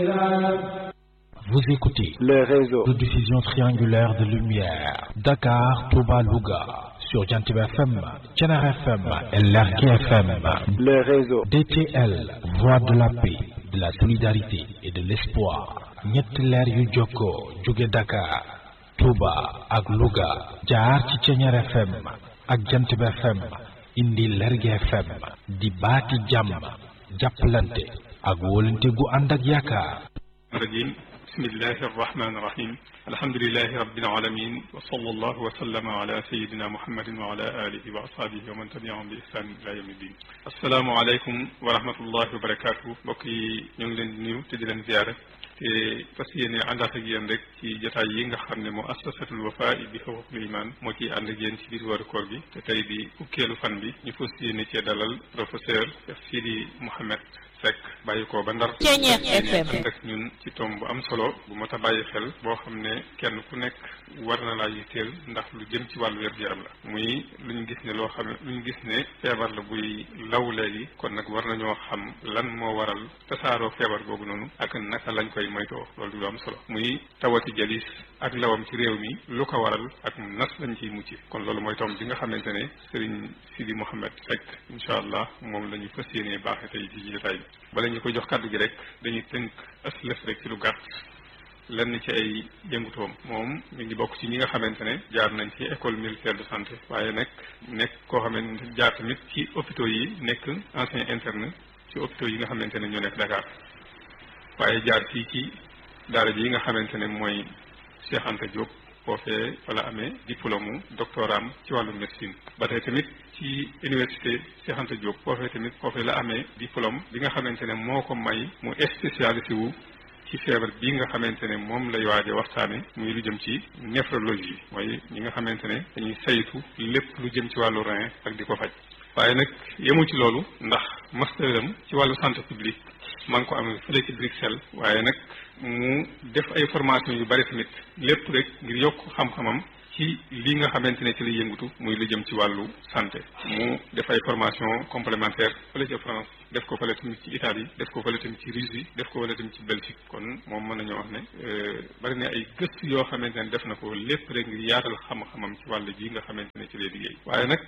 Vous écoutez le réseau de diffusion triangulaire de lumière Dakar, Touba, Louga sur Jantib FM, Thiénaba FM et Lergui FM. le réseau DTL, voix de la paix, de la solidarité et de l'espoir. ñetti leer yu jokkoo jóge Dakar, Touba ak Louga jaar ci Thiénaba FM ak Jantib FM indi Lergui FM di baati jàmm jàppalante ak wóolante gu ànd ak yaakaar. rajim bismillahi arrahmani irrahim alhamdulilahi rabbil alamin wa sallallahu wa sallama ala sayidina muhammadin wa ala alihi wa ashabihi wa man tabiahum bi ihsan ila yawmi din assalaamu aleykum wa rahmatullahi wa barakatuh mbokk yi ñoo ngi leen di nuyu te di leen ziyaare te fas yéene àndaat ak yéen rek ci jotaay yi nga xam ne moo assasatul wafa bi xuququl iman moo ciy ànd ak yéen ci biir weeru koor gi te tey di fukkeelu fan bi ñu fas yéene cee dalal professeur Sidi Mouhamed Seck bàyyi ko ba ndar Ceeñeex FM ànd ak ñun ci tomb bu am solo bu mot a bàyyi xel boo xam ne kenn ku nekk war na laa yitteel ndax lu jëm ci wàllu wér-gu-yaram la muy lu ñu gis ne loo xam ne lu ñu gis ne feebar la buy law léegi kon nag war nañoo xam lan moo waral tasaaroo feebar googu noonu ak naka lañ koy moytoo loolu du lu am solo muy tawati jalis ak lawam ci réew mi lu ko waral ak nas lañ ciy mucc kon loolu mooy tomb bi nga xamante ne Serigne Sidi Mouhamed Seck incha allah moom la ñu fas yéenee baaxe tey ci jotaay bi bala ñu koy jox kàddu gi rek dañuy tënk aslëf rek ci lu gàtt lenn ci ay yëngutoom moom mi ngi bokk ci ñi nga xamante ne jaar nañ ci école militaire de santé waaye nag nekk koo xamante jaar tamit ci hôpitaux yi nekk ancien interne ci hôpitaux yi nga xamante ne ñoo nekk Dakar waaye jaar fii ci daara ji yi nga xamante ne mooy Cheikh Anta Diop foofee fa la amee diplôme doctorat ci wàllu médecine ba tey tamit ci université Cheikh Anta Diop foofee tamit foofee la amee diplôme bi nga xamante ne moo ko may mu spécialisé wu ci feebar bii nga xamante ne moom lay waaje waxtaane muy lu jëm ci néphrologie mooy ñi nga xamante ne dañuy saytu lépp lu jëm ci wàllu rein ak di ko faj waaye nag yemul ci loolu ndax masteram ci wàllu santé publique maa ngi ko amee fële ci Bruxelles waaye nag mu def ay formation yu bari tamit lépp rek ngir yokk xam-xamam ci li nga xamante ne ci la yëngutu muy lu jëm ci wàllu santé mu def ay formation complémentaire fële ci France def ko fële tamit ci Italie def ko fële tamit ci Russie def ko fële tamit ci Belgique kon moom mën nañoo wax ne bari na ay gëstu yoo xamante ne def na ko lépp rek ngir yaatal xam-xamam ci wàll ji nga xamante ne ci lay liggéey waaye nag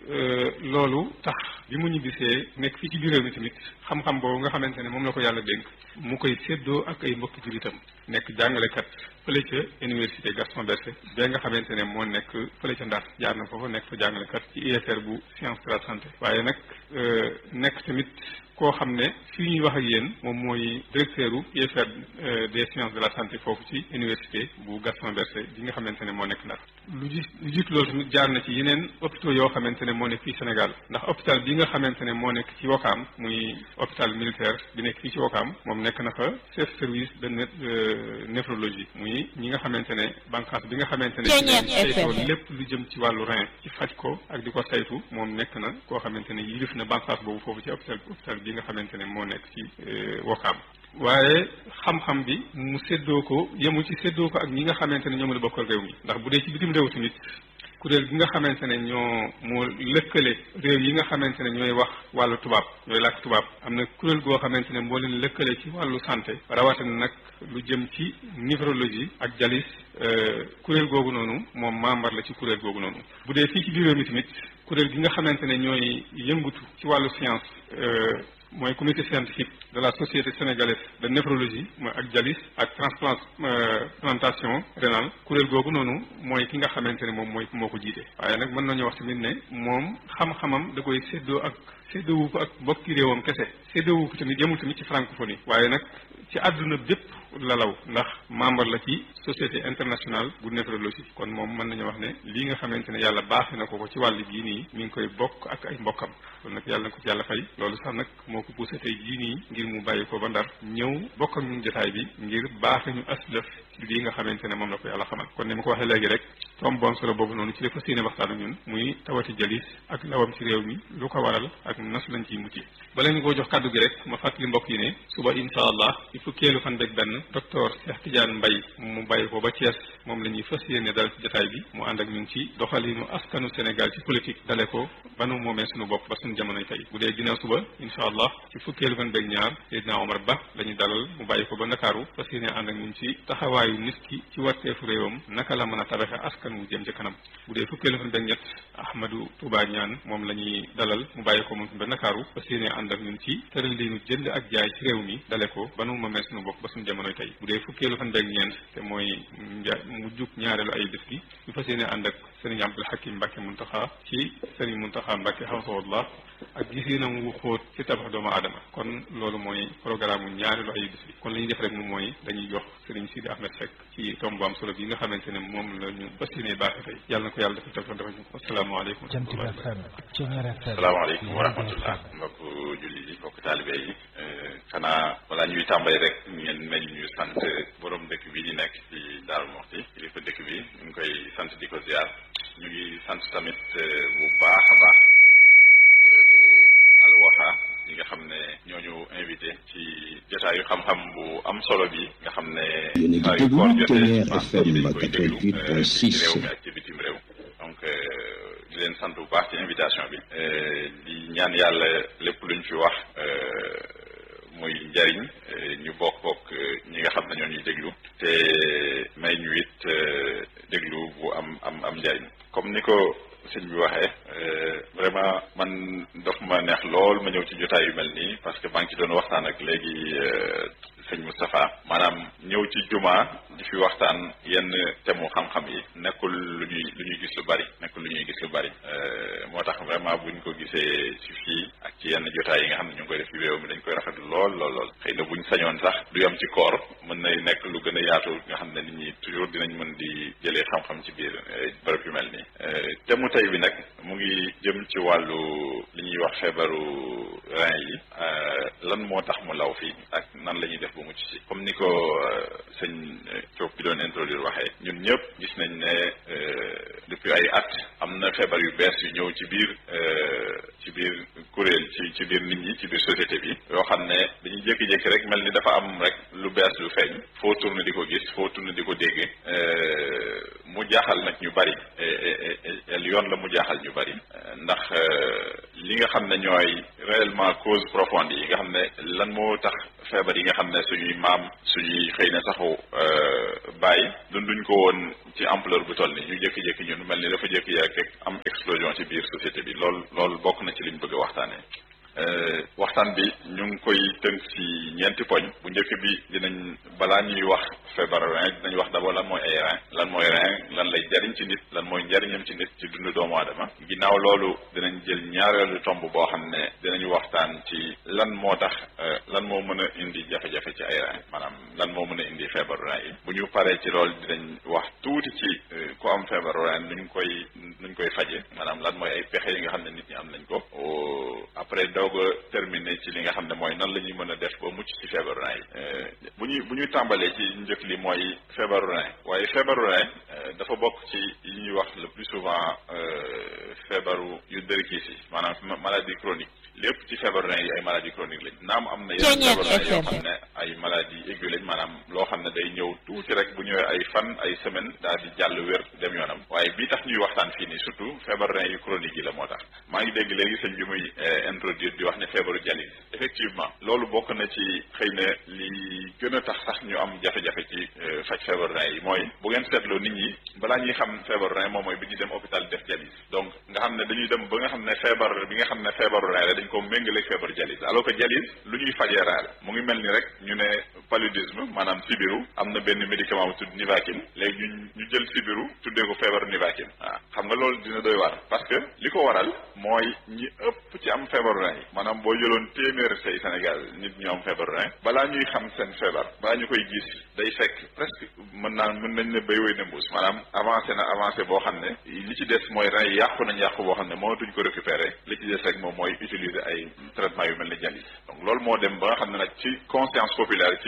loolu tax bi mu ñibbisee nekk fii ci biir réew mi tamit xam-xam boobu nga xamante ne moom la ko yàlla dénk mu koy séddoo ak ay mbokki jullitam nekk jàngalekat fële ca université Gaston Berger ba nga xamante ne moo nekk fële ca Ndar jaar na foofu nekk fa jàngalekat ci IFR bu science de la santé waaye nag nekk tamit koo xam ne fii ñuy wax ak yéen moom mooy directeur u IFR des sciences de la santé foofu ci université bu Gaston Berger bi nga xamante ne moo nekk Ndar lu ji lu jiitu loolu tamit jaar na ci yeneen hôpitaux yoo xamante ne moo nekk fii Sénégal ndax hôpital bi nga xamante ne moo nekk ci Wakaam muy hôpital militaire bi nekk fii ci Wakaam moom nekk na fa chef service de néphrologie muy ñi nga xamante ne bànqaas bi nga xamante ne saytoo lépp lu jëm ci wàllu rein ci faj ko ak di ko saytu moom nekk na koo xamante ne yilif na bànqaas boobu foofu ci hôpital hôpital bi nga xamante ne moo nekk ci Wakaam waaye xam-xam bi mu séddoo ko yemul ci séddoo ko ak ñi nga xamante ne ñoom la bokkal réew mi ndax bu dee ci bitim réew tamit kuréel gi nga xamante ne ñoo moo lëkkale réew yi nga xamante ne ñooy wax wàllu tubaab ñooy làkk tubaab am na kuréel goo xamante ne moo leen lëkkale ci wàllu santé rawatina nag lu jëm ci néphrologie ak jalis kuréel googu noonu moom membre la ci kuréel googu noonu bu dee fii ci biir réew mi tamit kuréel gi nga xamante ne ñooy yëngutu ci wàllu science mooy comité scientifique de la société sénégalaise de néphrologie mooy ak dialyse ak transplantation rénale kuréel googu noonu mooy ki nga xamante ne moom mooy moo ko jiite waaye nag mën nañu wax tamit ne moom xam-xamam da koy séddoo ak séddoowu ko ak bokki réewam kese séddoowu ko tamit yemul tamit ci francophonie waaye nag ci àdduna bépp lalaw ndax membre la ci société internationale bu néphrologie kon moom mën nañu wax ne lii nga xamante ne yàlla baaxee na ko ko ci wàll gii nii mi ngi koy bokk ak ay mbokkam kon nag yàlla na ko ci yàlla fay loolu sax nag moo ko poussé tey jii nii ngir mu bàyyi ko ba ndar ñëw bokk ak ñun jotaay bi ngir baaxe ñu aslëf ci lii nga xamante ne moom la ko yàlla xamal kon ni ma ko waxee léegi rek tomb bu am solo boobu noonu ci la fas yéene waxtaan ak ñun muy tawati jalis ak lawam ci réew mi lu ko waral ak nas lañ ciy mucc bala ñu koo jox kàddu gi rek ma fàttali mbokk yi ne suba insha allah ci fukkeelu fan beeg benn docteur Cheikh Tidiane Mbaye mu bàyyi ko ba Thiès moom la ñuy fas yéene dal ci jotaay bi mu ànd ak ñun ci doxalinu askanu Sénégal ci politique dale ko banu moomee suñu bopp ba suñu jamonoy tey bu dee ginnaaw suba insha allah ci fukkeelu fan beeg ñaar Seydina Omar Ba la ñu dalal mu bàyyi ko ba Ndakaaru fas yéene ànd ak ñun ci taxawaayu nit ki ci warteefu réewam naka la mën a tabaxe askan wu jëm ci kanam bu dee fukkeelu fan beeg ñett Ahmadou Touba Ñaan moom la ñuy dalal mu bàyyi ko moom ba Ndakaaru fas yéene ànd ak ñun ci tëral li ñu jënd ak jaay ci réew mi dale ko ba nu moomee suñu bopp ba suñu jamonoy tey bu dee fukkeelu fan beeg ñeent te mooy nja mu jug ñaareelu ay bés gi ñu fas yéene ànd ak sëriñ Abdul Hakim Mbacke Muntaxa ci sëriñ Muntaxa Mbacke xawsawallah ak gisinam wu xóot ci tabax doomu aadama kon loolu mooy programme mu ñaareelu ay bés bi kon li ñuy def rek moom mooy dañuy jox sëriñ Sidi Ahmed Seck ci tomb bu am solo bi nga xamante ne moom la ñu fas yéene baaxe tey yàlla na ko yàlla dafa taw dafa ñu ko asalaamaaleykum asalaamaaleykum wa rahmatullah mbokk julli yi mbokk taalibe yi xanaa balaa ñuy tàmbali rek ngeen mel ñu sant borom dëkk bi di nekk ci Daaru Muxti kilifa dëkk bi ñu ngi koy sant di ko ziar ñu ngi sant tamit bu baax a baax kuréelu Al Wafa ñi nga xam ne ñooñu invité ci jotaayu xam-xam bu am solo bi nga xam ne saa yu koor jotee dañ koy déglu ci réew mi ak ci bitim réew donc di leen sant bu baax ci invitation bi di ñaan yàlla lépp luñ fi wax muy njariñ ñu bokk bokk ñi nga xam ne ñoo ñuy déglu te may ñu it déglu bu am am am njariñ comme ni ko sëñ bi waxee vraiment man daf ma neex lool ma ñëw ci jotaay yu mel nii parce que maa ngi ci doon waxtaan ak léegi sëñ Moustapha maanaam ñëw ci juma di fi waxtaan yenn temu xam-xam yi nekkul lu ñuy lu ñuy gis lu bari nekkul lu ñuy gis lu bari moo tax vraiment buñ ko gisee ci fii ak ci yenn jotaay yi nga xam ne ñu ngi koy def ci réew mi dañ koy rafetlu lool lool lool xëy na buñ sañoon sax du yam ci koor mën na nekk lu gën a yaatu nga xam ne nit ñi toujours dinañ mën di jëlee xam-xam ci biir bërëb yu mel nii temu tey bi nag mu ngi jëm ci wàllu li ñuy wax feebaru rein yi lan moo tax mu law fii ak nan la ñuy def bu mucc ci comme ni ko sëñ Diop bi doon introduire waxee ñun ñëpp gis nañ ne depuis ay at am na feebar yu bees yu ñëw ci biir ci biir kuréel ci ci biir nit ñi ci biir société bi yoo xam ne dañuy jékki-jékki rek mel ni dafa am rek lu bees lu feeñ foo tourné di ko gis foo tourné di ko dégg mu jaaxal nag ñu bari yoon la mu jaaxal ñu bari ndax li nga xam ne ñooy réellement cause profonde yi nga xam ne lan moo tax feebar yi nga xam ne suñuy maam suñuy xëy na saxu bàyyi dunduñ ko woon ci ampleur bu toll ni ñu jékki-jékki ñun mel ni dafa jékki-jékki am explosion ci biir société bi lool loolu bokk na ci liñ bëgg a waxtaanee waxtaan bi ñu ngi koy tënk ci ñeenti poñ bu njëkk bi dinañ balaa ñuy wax feebaru rein dinañ wax d'abord lan mooy ay rein lan mooy rein lan lay jariñ ci nit lan mooy njariñam ci nit ci dundu doomu aadama ginnaaw loolu dinañ jël ñaareelu tomb boo xam ne dinañu waxtaan ci lan moo tax lan moo mën a indi jafe-jafe ci ay rein maanaam lan moo mën a indi feebaru rein yi bu ñu paree ci loolu dinañ wax tuuti ci ku am feebaru rein nuñ koy nuñ koy faje maanaam lan mooy ay pexe yi nga xam ne nit ñi am nañ ko après doog a terminé ci li nga xam ne mooy nan la ñuy mën a def ba mucc ci feebaru rein yi bu ñuy bu ñuy tàmbalee ci njëkk li mooy feebaru rein waaye feebaru rein dafa bokk ci yi ñuy wax le plus souvent feebaru yu dërkiis yi maanaam maladie chronique lépp ci feebaru rein yi ay maladie chronique lañ naam am na yenn feebaru rein yoo xam ne ay maladie aiguë lañ maanaam loo xam ne day ñëw tuuti rek bu ñëwee ay fan ay semaine daal di jàll wér dem yoonam waaye bii tax ñuy waxtaan fii nii surtout feebaru rein yu chronique yi la moo tax maa ngi dégg léegi sëñ bi muy introduire di wax ne feebaru dialyse effectivement loolu bokk na ci xëy na li gën a tax sax ñu am jafe-jafe ci faj feebaru rein yi mooy bu ngeen seetloo nit ñi balaa ñuy xam feebaru rein moom mooy bi ñuy dem hôpital def dialyse donc nga xam ne dañuy dem ba nga xam ne feebar bi nga xam ne feebaru rein la dañ ko méngaleeg feebaru dialyse alors que dialyse lu ñuy fajee rein la mu ngi mel ni rek ñu ne paludisme maanaam sibiru am na benn médicament bu tudd Nivaquine léegi ñu ñu jël sibiru tuddee ko feebaru Nivaquine waaw xam nga loolu dina doy waar parce que li ko waral mooy ñi ëpp ci am feebaru rein yi maanaam boo jëloon téeméer say Sénégal nit ñu am feebaru rein balaa ñuy xam seen feebar balaa ñu koy gis day fekk presque mën naa mën nañ ne béy wéy na mbuus maanaam avancé na avancé boo xam ne li ci des mooy rein yi yàqu nañ yàqu boo xam ne mënatuñ ko récupérer li ci des rek moom mooy utiliser ay traitement yu mel ni dialyse donc loolu moo dem ba nga xam ne nag ci conscience populaire ci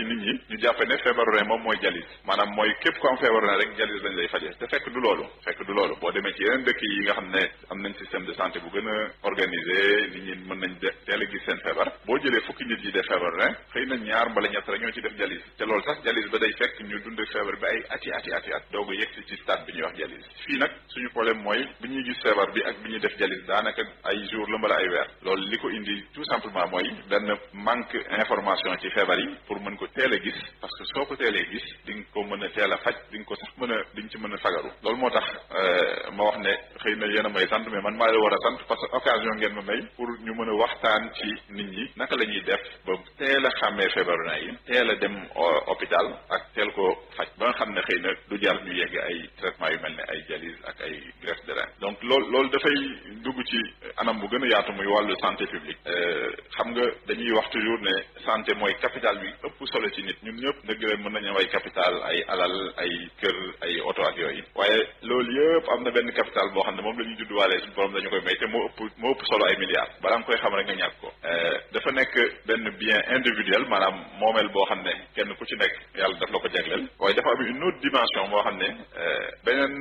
nit ñi ñu jàppe ne feebaru rein moom mooy jalis maanaam mooy képp ko am feebaru rein rek jalis lañ lay faje te fekk du loolu fekk du loolu boo demee ci yeneen dëkk yi nga xam ne am nañ système de santé bu gën a organisé nit ñi mën nañ de teel a gis seen feebar boo jëlee fukki nit yi def feebar rein xëy na ñaar mbala ñett rek ñoo ci def jalis te loolu sax jalis ba day fekk ñu dund feebar bi ay ati ati ati at doog a yegsi ci stade bi ñuy wax jalis fii nag suñu problème mooy bi ñuy gis feebar bi ak bi ñuy def jalis daanaka ay jour la mbala ay weer loolu li ko indi tout simplement mooy benn manque information ci feebar yi pour mën ko teel a gis parce que soo ko teelee gis di nga ko mën a teel a faj di nga ko sax mën a di nga ci mën a fagaru loolu moo tax ma wax ne xëy na yéen a may sant mais man maa la war a sant parce que occasion ngeen ma may pour ñu mën a waxtaan ci nit ñi naka la ñuy def ba teel a xàmmee feebaru naa yi teel a dem hôpital ak teel ko faj ba nga xam ne xëy na du jar ñu yegg ay traitement yu mel ne ay dialyse ak ay greffe de rein donc loolu loolu dafay dugg ci anam bu gën a yaatu muy wàllu santé publique xam nga dañuy wax toujours ne santé mooy capital bi ëpp solo ci nit ñun ñëpp dëgg la mën nañu am ay capital ay alal ay kër ay oto ak yooyu waaye loolu yëpp am na benn capital boo xam ne moom la ñuy judduwaalee suñu borom dañu koy may te moo ëpp moo ëpp solo ay milliards balaa nga koy xam rek nga ñàkk ko dafa nekk benn bien individuel maanaam moomeel boo xam ne kenn ku ci nekk yàlla daf la ko jagleel waaye dafa am une autre dimension boo xam ne beneen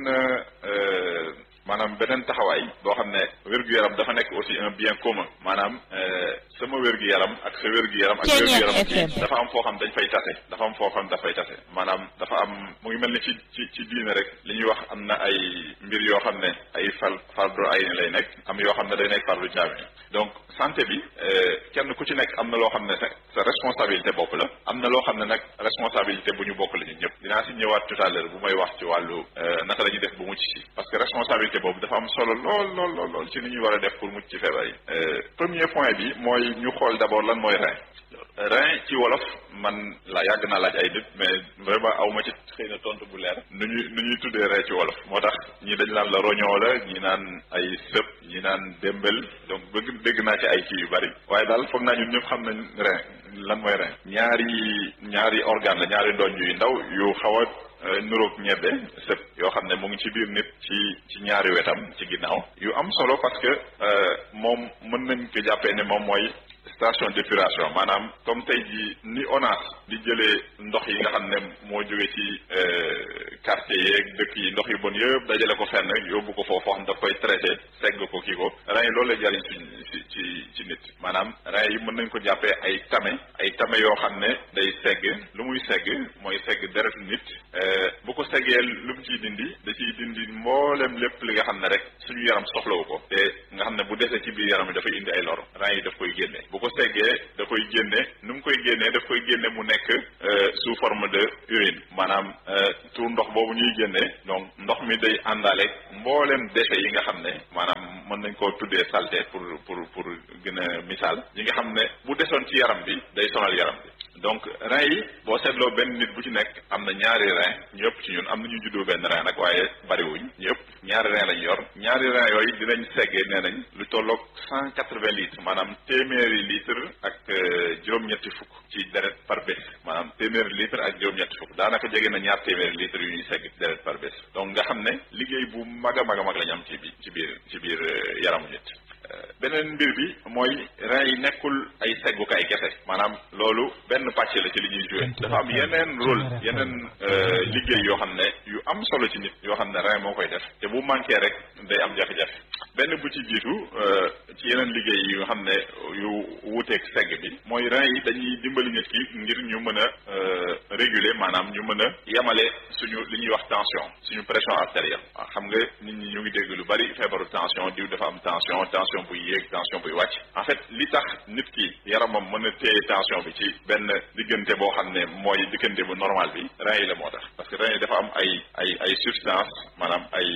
maanaam beneen taxawaay boo xam ne wér-gu-yaram dafa nekk aussi un bien commun maanaam sama wér-gu-yaram ak sa wér-gu-yaram ak wér-gu-yaram ci dafa am foo xam dañ fay tase dafa am foo xam dafay tase maanaam dafa am mu ngi mel ni ci ci ci diine rek li ñuy wax am na ay mbir yoo xam ne ay fal fardu ay ni lay nekk am yoo xam ne day nekk fardu jaami donc santé bi kenn ku ci nekk am na loo xam ne sa sa responsabilité bopp la am na loo xam ne nag responsabilité bu ñu bokk la ñun ñëpp dinaa si ñëwaat tout à l'heure bu may wax ci wàllu naka la ñuy def bu mucc ci parce que responsabilité boobu dafa am solo lool lool lool lool ci ni ñuy war a def pour mucc ci feebar yi premier point bi mooy ñu xool d'abord lan mooy rein rein ci wolof man la yàgg naa laaj ay nit mais vraiment aw ma ci xëy na tontu bu leer nu ñuy nu ñuy tuddee rein ci wolof moo tax ñii dañ naan la roñoo la ñi naan ay sëp ñi naan démbel donc bëgg dégg naa ci ay kii yu bari waaye daal foog naa ñun ñëpp xam nañ rein lan mooy rein ñaari ñaari organe la ñaari ndoñ yu ndaw yu xaw a nuroog ñebbe sëp yoo xam ne mu ngi ci biir nit ci ci ñaari wetam ci ginnaaw yu am solo parce que moom mën nañ ko jàppee ne moom mooy station d'épuration maanaam comme tey ji ni ONAS di jëlee ndox yi nga xam ne moo jóge ci quartier yeeg dëkk yi ndox yu bon yëpp dajale ko fenn yóbbu ko foofu xam daf koy traité segg ko kii ko rein yi loolu lay jariñ ci ci ci nit maanaam rein yi mën nañ ko jàppee ay tame ay tame yoo xam ne day segg lu muy segg mooy segg deretu nit bu ko seggee lu mu ciy dindi da ciy dindi mboolem lépp li nga xam ne rek suñu yaram soxlawu ko te nga xam ne bu desee ci biir yaram bi dafay indi ay lor rein yi daf koy génne bu ko seggee da koy génne nu mu koy génnee daf koy génne mu nekk sous forme de urine maanaam tuur ndox boobu ñuy génne donc ndox mi day àndaale mboolem déchets yi nga xam ne maanaam mën nañ koo tuddee saleté pour pour pour gën a misaal yi nga xam ne bu desoon ci yaram bi day sonal yaram bi donc rein yi boo seetloo benn nit bu ci nekk am na ñaari rein ñu ëpp ci ñun am na ñu juddoo benn rein nag waaye bariwuñ ñu ëpp ñaari rein lañ yor ñaari rein yooyu dinañ seggee nee nañ lu tolloog cent quatre-vingts litres maanaam téeméeri litre ak juróom-ñetti fukk ci deret par bés maanaam téeméeri litre ak juróom-ñetti fukk daanaka jege na ñaar téeméeri litres yu ñuy segg deret par bés donc nga xam ne liggéey bu mag a mag a mag lañ am ci bi ci biir ci biir yaramu nit beneen mbir bi mooy rein yi nekkul ay seggukaay kese maanaam loolu benn pàcc la ci li ñuy joué dafa am yeneen rôle yeneen liggéey yoo xam ne yu am solo ci nit yoo xam ne rein moo koy def te bu manqué rek day am jafe-jafe benn bu ci jiitu ci yeneen liggéey yi nga xam ne yu wuuteeg segg bi mooy rein yi dañuy dimbali nit ki ngir ñu mën a réguler maanaam ñu mën a yemale suñu li ñuy wax tension suñu pression artérielle waaw xam nga nit ñi ñu ngi dégg lu bari feebaru tension diw dafa am tension tension buy yéeg tension buy wàcc en fait li tax nit ki yaramam mën a téye tension bi ci benn diggante boo xam ne mooy diggante bu normal bi rein yi la moo tax parce que rein yi dafa am ay ay ay substance maanaam ay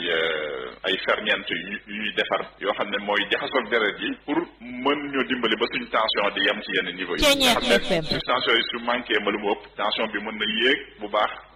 ay ferñeent yu ñuy defar yoo xam ne mooy jaxasoog deret yi pour mën ñu dimbali ba suñ tension di yem ci yenn niveau yi nga xam ne substance yooyu su manqué ma lu mu ëpp tension bi mën na yéeg bu baax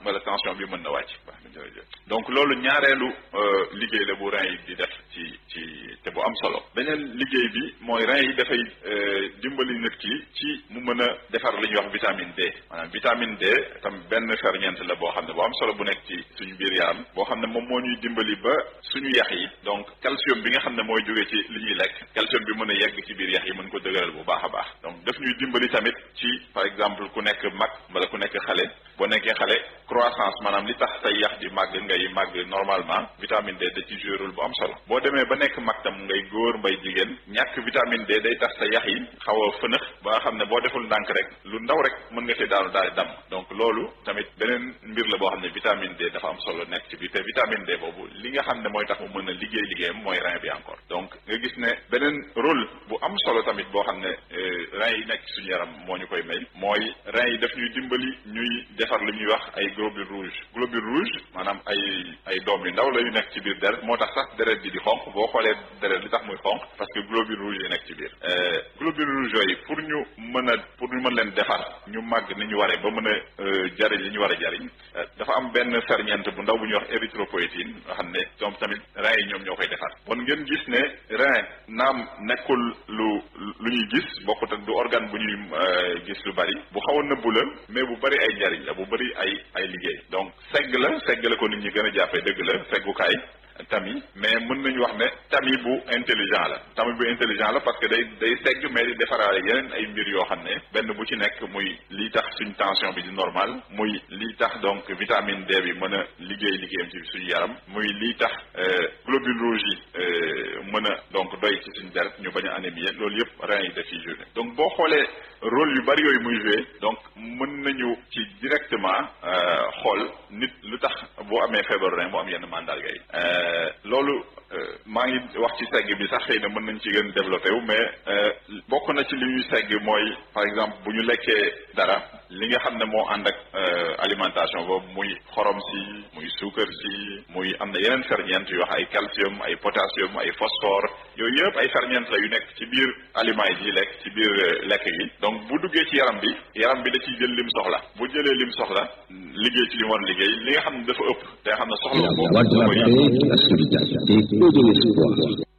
wala tension bi mën na wàcc baax na jërëjëf donc loolu ñaareelu liggéey la bu rein yi di def ci ci te bu am solo beneen liggéey bi mooy rein yi dafay dimbali nit ki ci mu mën a defar li ñuy wax vitamine D maanaam vitamine D tam benn ferñeent la boo xam ne bu am solo bu nekk ci suñu biir yaram boo xam ne moom moo ñuy dimbali ba suñu yax yi donc calcium bi nga xam ne mooy jóge ci li ñuy lekk calcium bi mën a yegg ci biir yax yi mën ko dëgëral bu baax a baax donc daf ñuy dimbali tamit ci par exemple ku nekk mag wala ku nekk xale boo nekkee xale croissance maanaam li tax say yax di màgg ngay màgg normalement vitamine D da ci joué rôle bu am solo boo demee ba nekk mag tam ngay góor mbay jigéen ñàkk vitamine D day tax sa yax yi xaw a fënëx ba nga xam ne boo deful ndànk rek lu ndaw rek mën nga see daanu daal di dam donc loolu tamit beneen mbir la boo xam ne vitamine D dafa am solo nekk ci biir te vitamine D boobu li nga xam ne mooy tax mu mën a liggéey liggéeyam mooy rein bi encore donc nga gis ne beneen rôle bu am solo tamit boo xam ne rein yi nekk ci suñu yaram moo ñu koy may mooy rein yi daf ñuy dimbali ñuy defar lu ñuy wax ay globules rouges globules rouges maanaam ay ay doom yu ndaw la yu nekk ci biir deret moo tax sax deret bi di xonq boo xoolee deret li tax muy xonq parce que globules rouges yi nekk ci biir globules rouges yooyu pour ñu mën a pour ñu mën leen defar ñu màgg ni ñu waree ba mën a jariñ li ñu war a jariñ dafa am benn ferñeent bu ndaw bu ñuy wax érythropoïétine nga xam ne ñoom tamit rein yi ñoom ñoo koy defar bon ngeen gis ne rein naam nekkul lu lu ñuy gis bokkut ak du organe bu ñuy gis lu bari bu xaw a nëbbu la mais bu bari ay njariñ la bu bari ay ay liggéey donc segg la segg la ko nit ñi gën a jàppee dëgg la seggukaay tami mais mën nañu wax ne tami bu intelligent la tami bu intelligent la parce que day day segg mais di defaraale yeneen ay mbir yoo xam ne benn bu ci nekk muy lii tax suñ tension bi di normal muy lii tax donc vitamine D bi mën a liggéey liggéeyam ci suñu yaram muy lii tax globules rouges yi mën a donc doy ci suñu deret ñu bañ a anémie loolu yëpp rein yi daf ciy joué donc boo xoolee rôle yu bari yooyu muy joué donc mën nañu ci directement xool nit lu tax boo amee feebaru rein mu am yenn mandarga yi loolu maa ngi wax ci segg bi sax xëy na mën nañ ci gën développé wu mais bokk na ci li ñuy segg mooy par exemple bu ñu lekkee dara li nga xam ne moo ànd ak alimentation boobu muy xorom si muy suukar si muy am na yeneen ferñeent yoo wax ay calcium ay potassium ay phosphore yooyu yëpp ay ferñeent la yu nekk ci biir aliments yi lekk ci biir lekk gi donc bu duggee ci yaram bi yaram bi da ciy jël lim soxla bu jëlee lim soxla liggéey ci li mu war liggéey li nga xam ne dafa ëpp te nga xam ne soxla La voix de la paix, de la solidarité et de l'espoir.